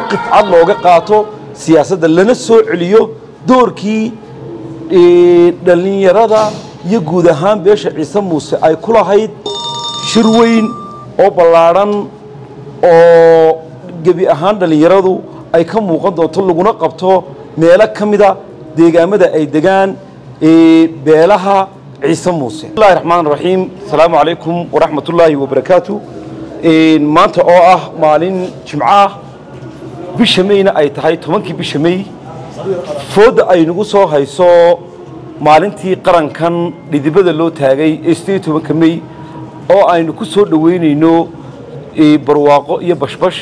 mowqif cad looga qaato siyaasadda lana soo celiyo doorkii dhallinyarada iyo guud ahaan beesha ciise muuse ay ku lahayd shir weyn oo ballaadhan oo gebi ahaan dhallinyaradu ay ka muuqan doonto laguna qabto meelo ka mida deegaamada ay degaan beelaha ciise muuse bismillahi raxmaan raxiim asalaamu calaykum waraxmat ullaahi wabarakaatu maanta oo ah maalin jimco ah bisha meyna ay tahay tobankii bisha mey foodda ay nagu soo hayso maalintii qarankan dhidibada loo taagay ee sideed tobanka mey oo aynu ku soo dhoweynayno barwaaqo iyo bashbash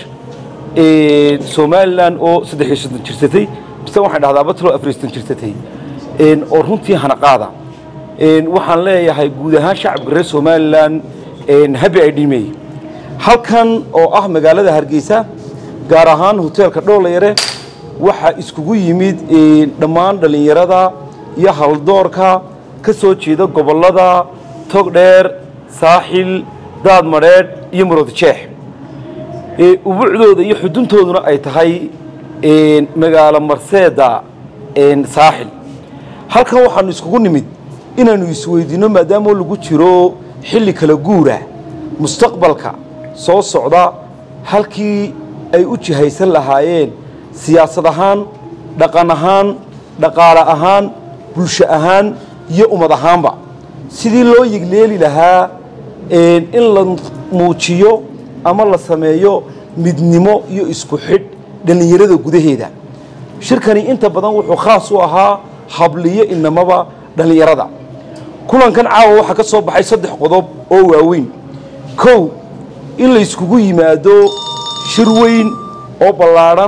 somalilan oo saddex iyo soddon jirsatay bise waxaan dhahdaa batlo afar iyo soddon jirsatay oo runtii hanaqaada waxaan leeyahay guud ahaan shacabka reer somalilan habi ay dhimey halkan oo ah magaalada hargeysa gaar ahaan hoteelka dhoolayare waxaa iskugu yimid dhammaan dhallinyarada iyo haldoorka ka soo jeeda gobollada togdheer saaxil daad madheedh iyo maroodijeex ubuucdooda iyo xuduntooduna ay tahay magaalo marseeda saaxil halkan waxaanu iskugu nimid inaannu isweydiinno maadaama lagu jiro xilli kala guura mustaqbalka soo socda halkii ay u jihaysan lahaayeen siyaasad ahaan dhaqan ahaan dhaqaale ahaan bulsho ahaan iyo ummad ahaanba sidii loo yigleeli lahaa in la muujiyo ama la sameeyo midnimo iyo isku xidh dhallinyarada gudaheeda shirkani inta badan wuxuu khaas u ahaa habliyo inamaba dhallinyarada kulankan caawa waxaa ka soo baxay saddex qodob oo waaweyn kow in la yskugu yimaado shir weyn oo ballaadhan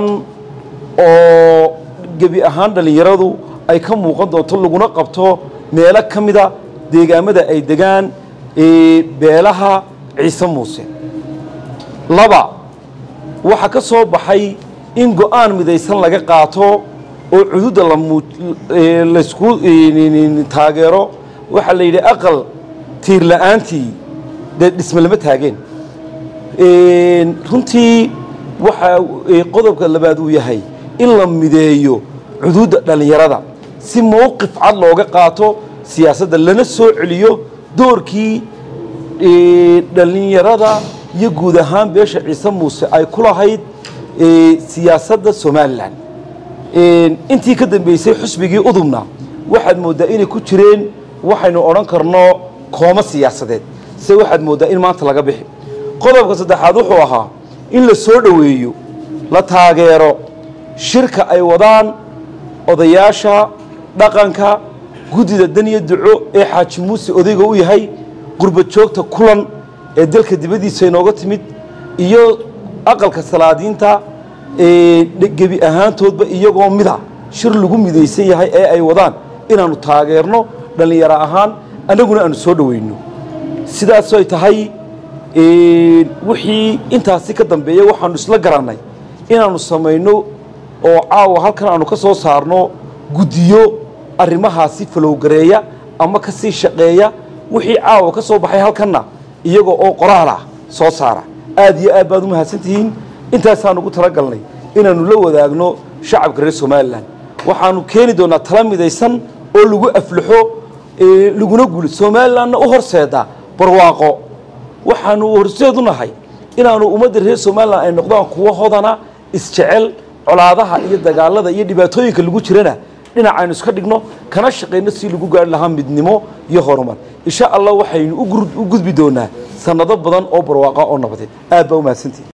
oo gebi ahaan dhallinyaradu ay ka muuqan doonto laguna qabto meelo ka mida deegaamada ay degaan beelaha ciise muuse laba waxaa ka soo baxay in go-aan midaysan laga qaato oo cududda laysku taageero waxaa la yidhi aqal tiir la'aantii dee dhisme lama taageen runtii waxaa qodobka labaad uu yahay in la mideeyo cududda dhallinyarada si mowqif cad looga qaato siyaasadda lana soo celiyo doorkii dhallinyarada iyo guud ahaan beesha ciise muuse ay ku lahayd siyaasadda somalilan intii ka dambeysay xusbigii udubna waxaad mooddaa inay ku jireen waxaynu odhan karno koomo siyaasadeed se waxaad mooddaa in maanta laga bixi qodobka saddexaad wuxuu ahaa in la soo dhoweeyo la taageero shirka ay wadaan odayaasha dhaqanka guddida daniya duco ee xaaji muuse odayga u yahay qurba joogta kulan ee dalka dibaddiisa inooga timid iyo aqalka salaadiinta gebi ahaantoodba iyagoo mida shir lagu midaysan yahay ee ay wadaan inaannu taageerno dhallinyaro ahaan annaguna aanu soo dhoweyno sidaasoy tahay wixii intaasi ka dambeeya waxaanu isla garannay inaannu samayno oo caawa halkan aanu ka soo saarno guddiyo arrimahaasi falowgareeya ama ka sii shaqeeya wixii caawa ka soo baxay halkanna iyaga oo qoraal ah soo saara aad iyo aad baad u mahadsantihiin intaasaan ugu talagalnay inaannu la wadaagno shacabka reer somalilan waxaannu keeni doonnaa tala midaysan oo lagu aflaxo laguna guulo somalilanna u horseeda barwaaqo waxaanu horseed u nahay inaannu ummadda reer somalilan ay noqdaan kuwo hodana isjecel colaadaha iyo dagaalada iyo dhibaatooyinka lagu jirana dhinacaynu iska dhigno kana shaqayno si lagu gaari lahaa midnimo iyo horumar insha allah waxaynu u gudbi doonaa sanado badan oo barwaaqa oo nabadeed aad baa u mahadsantihi